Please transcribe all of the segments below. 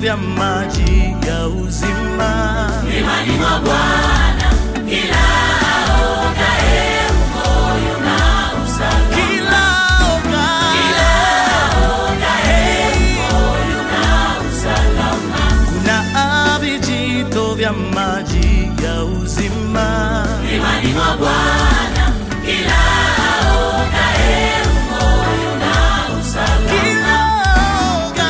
vya maji ya uzima. Mlimani mwa Bwana kila aogaye moyo na usalama. Kila oga, Moyo na usalama. kuna vijito vya maji ya uzima. Mlimani mwa Bwana kila aogaye moyo na usalama. Kila oga,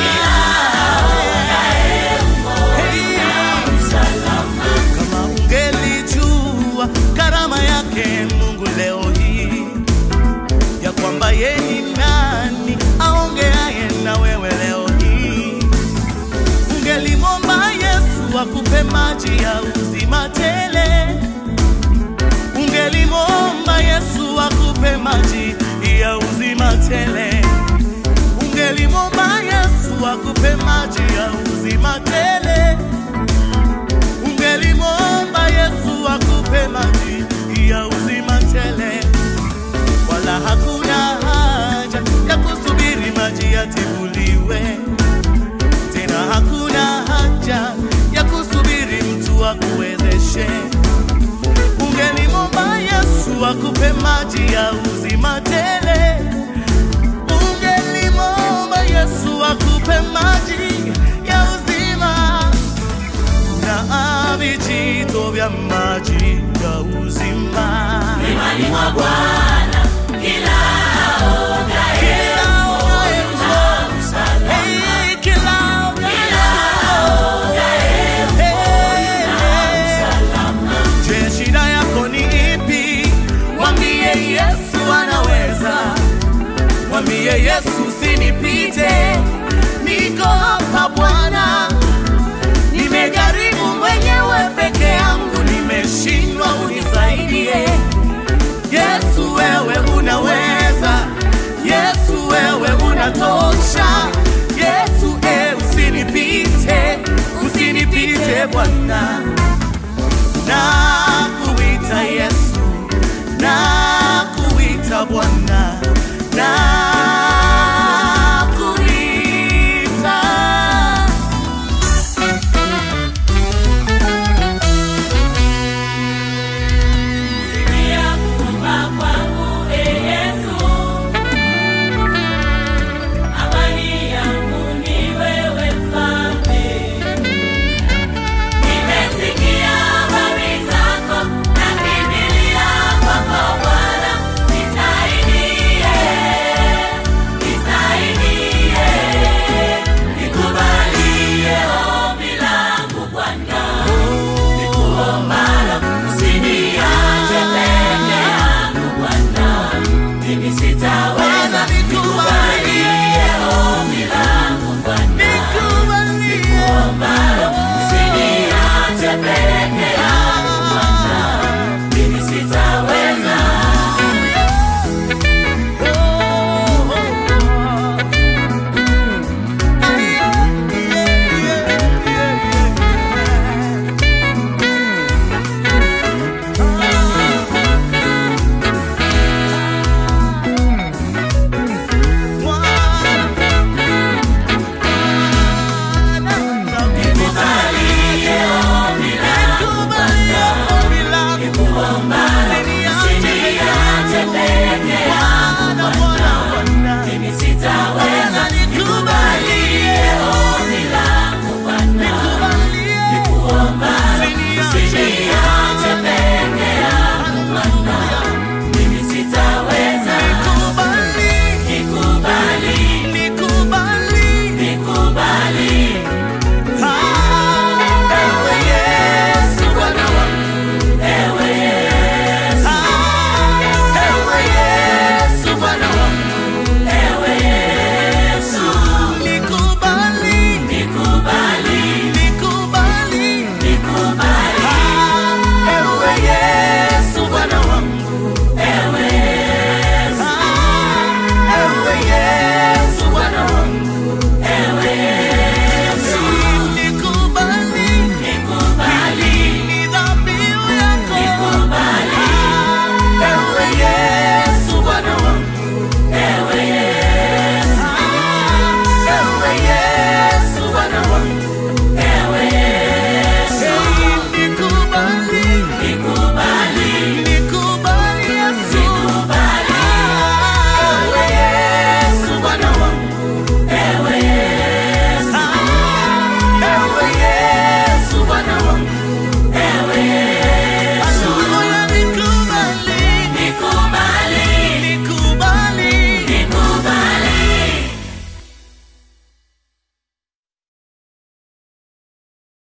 hey, Usalama. kama ungelijua karama yake Mungu leo hii ya kwamba yeye ni nani aongeaye na wewe leo hii, ungelimwomba Yesu akupe maji ya uzima tele, ungelimwomba Yesu akupe maji ya uzima tele, ungelimwomba Yesu akupe maji ya uzima tele ungelimwomba Yesu akupe maji ya uzima tele, wala hakuna haja ya kusubiri maji yatibuliwe tena, hakuna haja ya kusubiri mtu akuwezeshe. Ungelimwomba Yesu akupe maji ya uzima tele, ungelimwomba Yesu akupe maji ya uzima na vijito vya maji ya uzima. Mlimani mwa Bwana